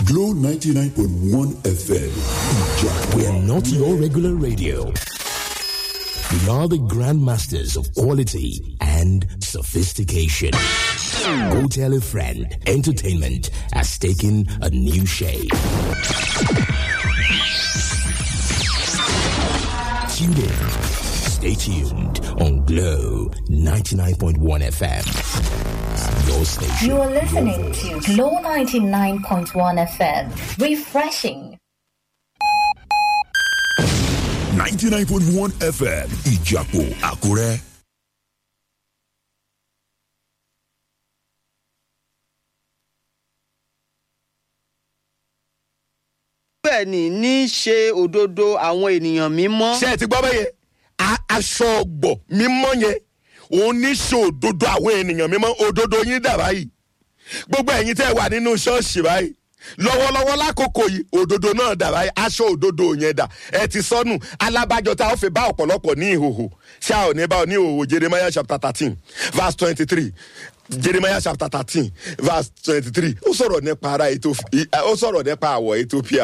Glow 99.1 FM. Ìjà We are not your regular radio. We are the grandmasters of quality and sophistication. Go tell a friend. Entertainment has taken a new shape. Tune in. Stay tuned on Glow 99.1 FM. Your station. You are listening your to voice. Glow 99.1 FM. Refreshing. 99.1 FM. Ìjàpọ̀ Àkúrẹ́. bẹ́ẹ̀ ni ní í ṣe òdodo àwọn ènìyàn mímọ́. ṣé ẹ ti gbọ́ bẹ́yẹn A- aṣọ ọgbọ̀ mímọ́ yẹn òun ní ṣe òdodo àwọn ènìyàn mímọ́ òdodo yín dà báyìí gbogbo ẹ̀yin tẹ́ ẹ wà nínú ṣọ́ọ̀ṣì báyìí lọ́wọ́lọ́wọ́ lákòókò yìí òdodo náà dà báyìí aṣọ òdodo yẹn dà ẹ ti sọnù alábàjọ tá a ó fi bá ọ̀pọ̀lọpọ̀ ní ìhòhò ṣá ò ní bá ọ ní ìhòhò jeremiah chapter thirteen verse twenty three jeremiah chapter thirteen verse twenty three ó sọ̀rọ̀ nípa ara Ethiopia ó sọ̀rọ̀ nípa àwọ̀ ethiopia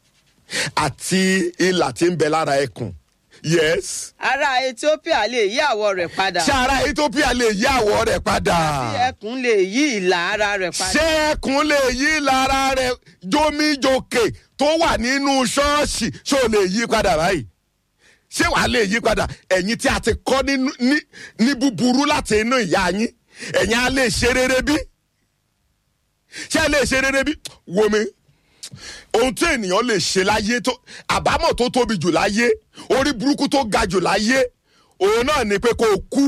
àti ìlà tí ń bẹ lára ẹkùn yes ará ethiopia lè yí àwọ̀ rẹ̀ padà. ṣé ara ethiopia lè yí àwọ̀ rẹ̀ padà tí ẹkùn lè yí ìlà ara rẹ̀ padà. ṣé ẹkùn lè yí lára rẹ̀ jómíjókè tó wà nínú ṣọ́ọ̀ṣì ṣó lè yí padà báyìí ṣé wàá lè yí padà ẹ̀yin tí a ti kọ́ nínú- ní ní búburú láti inú ìyá yín ẹ̀yin á lè ṣe rere bí ṣé ẹ lè ṣe rere bí wo mi ohun tí ènìyàn lè ṣe láyé tó àbámọ̀ tó tóbi jù láyé orí burúkú tó ga jù láyé òun náà ni pé kó o kú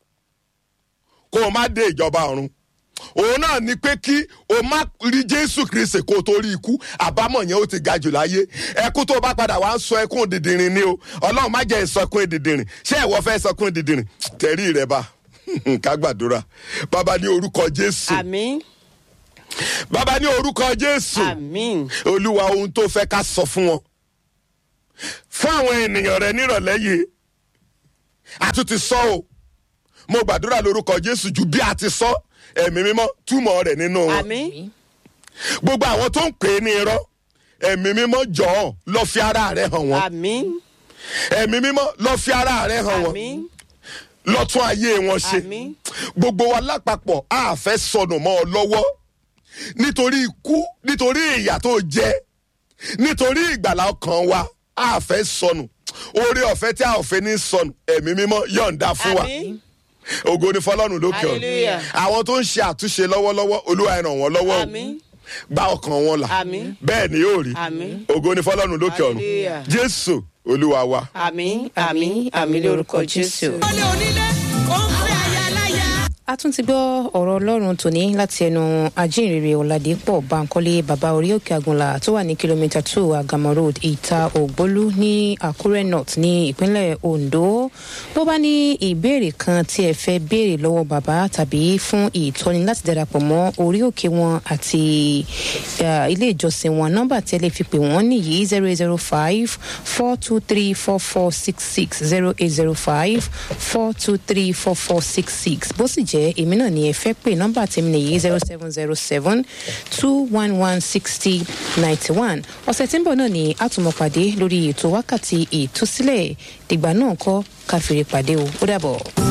kó o má dé ìjọba ọ̀run òun náà ni pé kí o má rí jésù kristi kó o tó rí ikú àbámọ̀ yẹn ó ti ga jù láyé ẹkú tó o bá padà wá ń sọ ẹkún dìndìnrín ni o ọlọ́run má jẹ́ ìsọkún dìndìnrín ṣé ẹ̀wọ́ fẹ́ sọkún dìndìnrín tẹ̀rí rẹ bá ká gbàdúrà bàbá ní orúkọ jésù àmín bàbá ní orúkọ jésù àmín olúwa ohun tó fẹ́ ká sọ fún wọn fún àwọn ènìyàn rẹ nírọ̀lẹ́ yìí a tún ti sọ o mo gbàdúrà lórúkọ jésù ju bí a ti sọ ẹ̀mí mímọ́ túmọ̀ rẹ̀ nínú wọn àmín gbogbo àwọn tó ń pè é ní irọ́ ẹ̀mí mímọ́ jọ̀ọ́ lọ fi ara rẹ̀ hàn wọ́n àmín ẹ̀mí mímọ́ lọ fi ara rẹ̀ hàn wọ́n àmín lọ tún ayé wọn ṣe Àmín. gbogbo wa lápapọ̀ a fẹ́ sọnù mọ́ ọ lọ́wọ́ nítorí ikú nítorí ìyà tó jẹ nítorí ìgbàlá ọkàn wa a fẹ́ sọnù oore ọ̀fẹ́ tí a ò fẹ́ ní sọnù ẹ̀mí mímọ́ yọ̀ǹda fún wa àmín ògo ni fọlọ́run lókè ọ̀run Hallelujah. àwọn tó ń ṣe àtúnṣe lọ́wọ́lọ́wọ́ olúwa ẹ ràn wọ́n lọ́wọ́ o àmín gba ọkàn wọn là Àmín. bẹ́ẹ̀ ni yóò rí Àmín. ògo ni fọlọ́run lókè ọ̀run Hallelujah. jésù olúwa wa. àmín àmín àmín lórúkọ jésù. a tún ti gbọ́ ọ̀rọ̀ ọlọ́run tòní láti ẹnu ajínrere ọ̀làdẹ́pọ̀ bankole baba orí òkè àgùnlà tó wà ní kìlómítà two agama road ìta ògbólú ní àkúrẹ́ north ní ìpínlẹ̀ ondo bó bá ní ìbéèrè kan tí ẹ fẹ́ béèrè lọ́wọ́ bàbá tàbí fún ìtọ́ni láti darapọ̀ mọ́ orí òkè wọn àti eh, ilé ìjọsìn wọn nọ́mbà tí ẹ lè fi pè wọ́n nìyí zero eight zero five four two three four four six six zero eight zero five four two three four four six six bó sì jẹ́ èmi náà ni ẹ fẹ́ pè nọ́mbà tèmi nìyí zero seven zero seven two one one sixty ninety one ọ̀sẹ̀ tí ń bọ̀ náà ni a tún mọ̀ pàdé lórí ètò wákàtí ìtúsílẹ̀ dìgbà náà kọ́ káfíńrè pàdé o ó dàbọ̀.